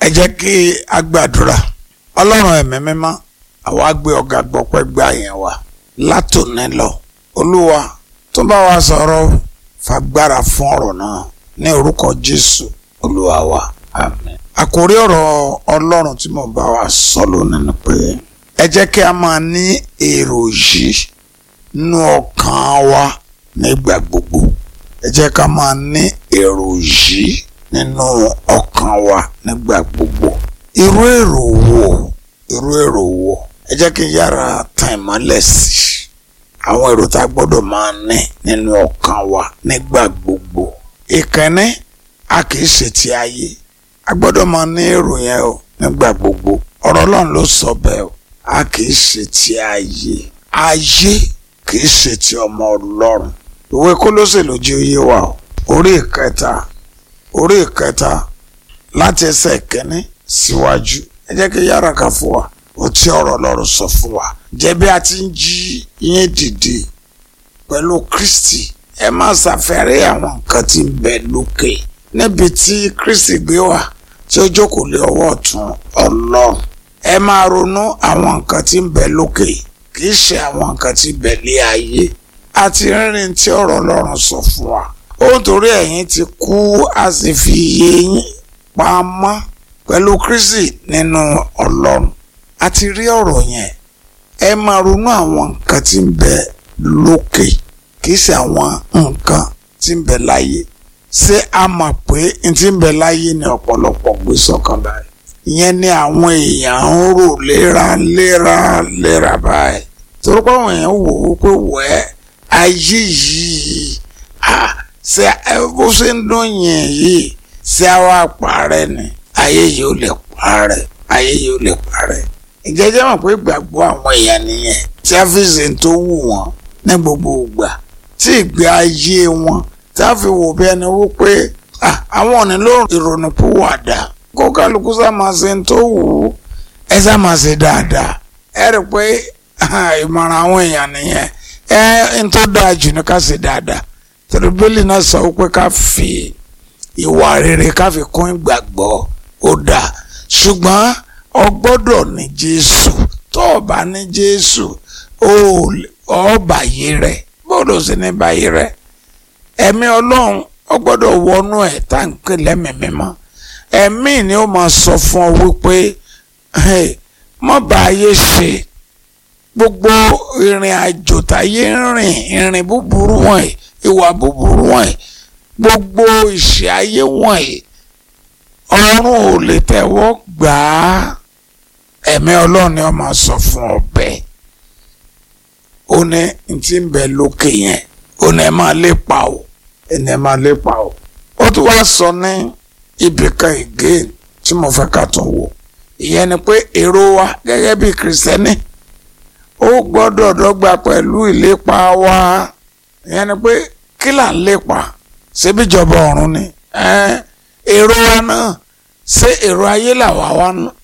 ẹ jẹ́ kí a gbàdúrà ọlọ́run ẹ̀mí mímọ́ àwa gbé ọ̀gá gbọ́pẹ́ gbà yẹn wá látòní lọ olúwa tó bá wa sọ̀rọ̀ fagbára fún ọ̀rọ̀ náà ní orúkọ jésù olúwa wa àmín. àkórí ọ̀rọ̀ ọlọ́run tí mo bá wa sọ lónìí ni pé ẹ jẹ́ kí a máa ní èrò yìí nínú ọkàn wa nígbà gbogbo ẹ jẹ́ ká máa ní èrò yìí nínú ọkàn wa nígbà gbogbo irú èrò wo irú èrò wo ẹ jẹ́ kí n yára tan ìmọ́lẹ̀ sí i àwọn èrò tá a gbọ́dọ̀ máa ní nínú ọkàn wa nígbà gbogbo ìkànnì a kì í ṣe ti ayé a gbọ́dọ̀ máa ní èrò yẹn o nígbà gbogbo ọ̀rọ̀ ọlọ́run ló sọ bẹ́ẹ̀ o a kì í ṣe ti ayé ayé kì í ṣe ti ọmọ ọlọ́run ìwé Kólósè ló jẹ́ oyé wa o orí ìkẹta orí ìkẹta láti ẹsẹ̀ kẹ́ni síwájú ẹ jẹ́ kí yára kà fún wa ó tí ọ̀rọ̀ Ọlọ́run sọ fún wa jẹ́ bí a ti ń jí yín dìde pẹ̀lú Kristi ẹ má ṣàfẹ́rí àwọn nǹkan tí ń bẹ lókè níbi tí Kristi gbé wà tí ó jókòó lé ọwọ́ ọ̀tún Ọlọ́run ẹ máa ronú àwọn nǹkan tí ń bẹ lókè kì í ṣe àwọn nǹkan tí ń bẹ lé ayé àti rírìn tí ọ̀rọ̀ Ọlọ́run sọ fún wa ó torí ẹ̀yin ti kú a sì fi iye yín pamọ́ pẹ̀lú Kristi nínú Ọlọ́run a ti rí ọ̀rọ̀ yẹn ẹ máa ronú àwọn nǹkan tí ń bẹ lókè kì í ṣe àwọn nǹkan tí ń bẹ láyé ṣé a mọ̀ pé n tí ń bẹ láyé ni ọ̀pọ̀lọpọ̀ gbé sọ́kàn báyìí ìyẹn ni àwọn èèyàn ń rò léra léra léra báyìí torí pé àwọn èèyàn wò ó pé wẹ́ẹ́ ayé yìí ṣe bó ṣe ń dún yẹn yìí ṣé a wá parẹ́ ni ayé yìí ò lè parẹ́ ayé yìí ò lè parẹ́ ìjẹ́jẹ́ mọ̀ pé gbàgbọ́ àwọn èèyàn nìyẹn tí a fi ṣe tó wù wọ́n ní gbogbo ìgbà tí ìgbé ayé wọn tí a fi wò bí ẹni wó pé àwọn ò nílò ìrònú púwàdà kó kálukú sá máa ṣe tó wù ú ẹ sá máa ṣe dáadáa ẹ rí i pé ìmọ̀ràn àwọn èèyàn nìyẹn ẹ ń tó dáa jù ní ká ṣe dáadáa torí bíbélì náà sọ pé ká fi ìwà rere ká fi kún ìgbàgbọ́ ó dáa ṣùgbọ́n o gbọ́dọ̀ ní jésù tó o bá ní jésù ó bàyé rẹ bọ́dọ̀ sí ní bàyé rẹ ẹ̀mí ọlọ́run ó gbọ́dọ̀ wọnú ẹ̀ tá à ń pè lẹ́mìí mímọ́ ẹ̀mí ni ó máa sọ fún ọ wípé má bá ayé ṣe gbogbo ìrìn àjò táyé ń rìn ìrìn búburú wọ̀nyí ìwà búburú wọ̀nyí gbogbo ìṣe ayé wọ̀nyí ọ̀run ò lè tẹ́wọ́ gbà á ẹ̀mí ọlọ́run ni wọ́n máa sọ fún ọbẹ̀ ó ní n ti ń bẹ lókè yẹn ó ní ẹ máa lépa o ẹni ẹ máa lépa o ó tún wá sọ ní ibìkan again tí mo fẹ́ ká tún wò ìyẹn ni pé èrò wa gẹ́gẹ́ bí kìrìsìtẹ́nì ó gbọ́dọ̀ dọ́gba pẹ̀lú ìlépa wa ìyẹn ni pé kí là ń lépa ṣébíjọba ọ̀run ni èrò wa náà ṣé èrò ayé làwa wa